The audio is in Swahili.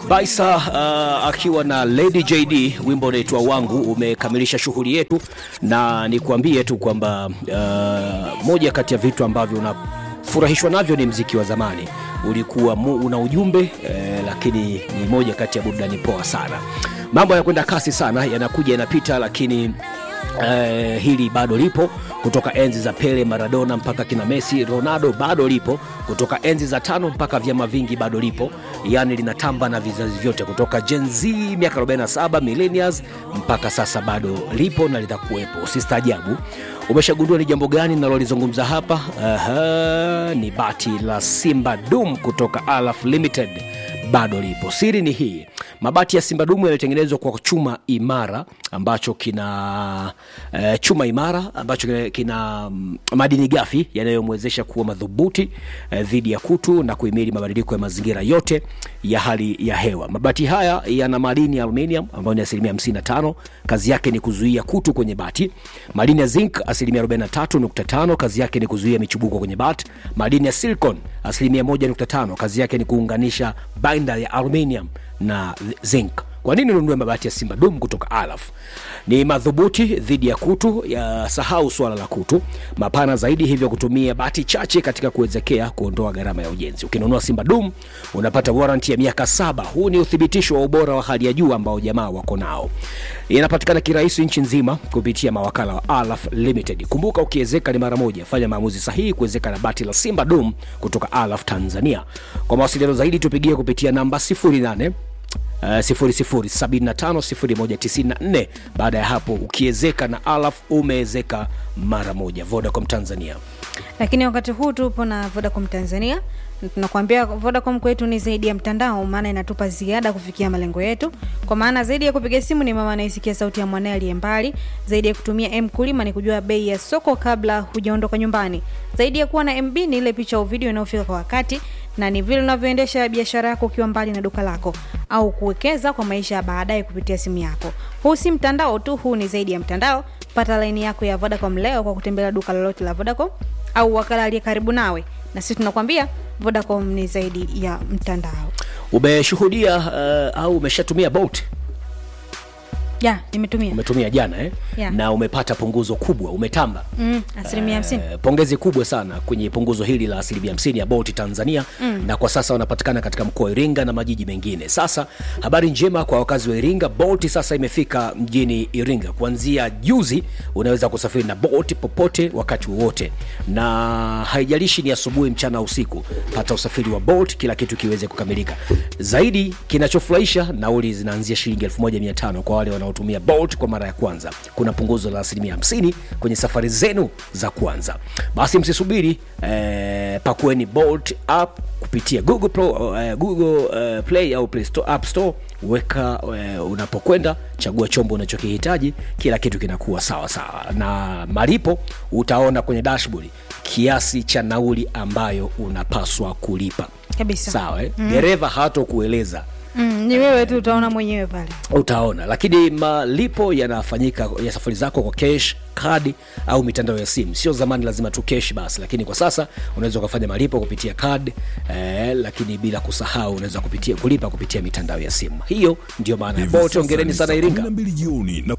Baisa uh, akiwa na Lady JD, wimbo unaitwa wangu umekamilisha shughuli yetu, na nikuambie tu kwamba uh, moja kati ya vitu ambavyo unafurahishwa navyo ni mziki wa zamani ulikuwa mu, una ujumbe eh, lakini ni moja kati ya burudani poa sana. Mambo yanakwenda kasi sana, yanakuja yanapita, lakini eh, hili bado lipo kutoka enzi za Pele, Maradona mpaka kina Messi, Ronaldo bado lipo kutoka enzi za tano mpaka vyama vingi bado lipo, yani linatamba na vizazi vyote kutoka Gen Z miaka 47 millennials mpaka sasa bado lipo na litakuwepo, usistaajabu. Umeshagundua ni jambo gani ninalolizungumza hapa? Aha, ni bati la Simba Dum kutoka Alaf Limited bado lipo. Siri ni hii, mabati ya Simba Dumu yametengenezwa kwa chuma imara ambacho kina eh, chuma imara ambacho kina, kina mm, madini gafi yanayomwezesha kuwa madhubuti eh, dhidi ya kutu na kuhimili mabadiliko ya mazingira yote ya hali ya hewa. Mabati haya yana madini ya aluminium ambayo ni asilimia 55, kazi yake ni kuzuia kutu kwenye bati. Madini ya zinc asilimia 43.5, kazi yake ni kuzuia michubuko kwenye bati. Madini ya silicon asilimia 1.5, kazi yake ni kuunganisha binder ya aluminium na zinc. Kwa nini ununue mabati ya Simba Dum kutoka Alaf? Ni madhubuti dhidi ya kutu, ya sahau swala la kutu, mapana zaidi, hivyo kutumia bati chache katika kuwezekea kuondoa gharama ya ujenzi. Ukinunua Simba Dum unapata warranty ya miaka saba. Huu ni uthibitisho wa ubora wa hali ya juu ambao jamaa wako nao. Inapatikana kirahisi nchi nzima kupitia mawakala wa Alaf Limited. Kumbuka, ukiwezeka ni mara moja, fanya maamuzi sahihi kuwezeka na bati la Simba Dum kutoka Alaf Tanzania. Kwa mawasiliano zaidi tupigie kupitia namba 08 Uh, 00750194. Baada ya hapo ukiezeka na Alaf umeezeka mara moja. Vodacom Tanzania. Lakini wakati huu tupo na Vodacom Tanzania, na tunakuambia Vodacom kwetu ni zaidi ya mtandao, maana inatupa ziada kufikia malengo yetu. Kwa maana zaidi ya kupiga simu ni mama anayesikia sauti ya mwanae aliye mbali, zaidi ya kutumia M kulima ni kujua bei ya soko kabla hujaondoka nyumbani, zaidi ya kuwa na MB ni ile picha au video inayofika kwa wakati na ni vile unavyoendesha biashara yako ukiwa mbali na duka lako au kuwekeza kwa maisha ya baadaye kupitia simu yako. Huu si mtandao tu, huu ni zaidi ya mtandao. Pata laini yako ya Vodacom leo kwa kutembelea duka lolote la Vodacom au wakala aliye karibu nawe, na sisi tunakwambia Vodacom ni zaidi ya mtandao. Umeshuhudia uh, au umeshatumia Bolt? Ya, nimetumia Umetumia jana eh? Yeah. na umepata punguzo kubwa, umetamba mm, asilimia hamsini. Eh, pongezi kubwa sana kwenye punguzo hili la asilimia 50 ya Bolt Tanzania mm. na kwa sasa wanapatikana katika mkoa wa Iringa na majiji mengine. Sasa habari njema kwa wakazi wa Iringa, Bolt sasa imefika mjini Iringa. Kuanzia juzi unaweza kusafiri na Bolt popote wakati wowote, na haijalishi ni asubuhi, mchana, usiku. Pata usafiri wa Bolt, kila kitu kiweze kukamilika. Zaidi kinachofurahisha, nauli zinaanzia shilingi 1500 kwa wale wanaotumia Bolt kwa mara ya kwanza. Kuna punguzo la asilimia 50 kwenye safari zenu za kwanza. Basi msisubiri, eh, pakueni Bolt app kupitia Google, Pro, eh, Google eh, Play au Play Store, App Store. Weka eh, unapokwenda, chagua chombo unachokihitaji, kila kitu kinakuwa sawa sawa, na malipo utaona kwenye dashboard kiasi cha nauli ambayo unapaswa kulipa. Kabisa. Sawa eh? Dereva hatokueleza Mm, ni wewe tu utaona mwenyewe pale. utaona lakini malipo yanafanyika ya safari zako kwa cash kadi au mitandao ya simu sio zamani lazima tu cash basi lakini kwa sasa unaweza ukafanya malipo kupitia card eh, lakini bila kusahau unaweza kupitia kulipa kupitia mitandao ya simu hiyo ndio maana ya Hivi Bolt sasa ongereni ni sana saa iringa 12 jioni na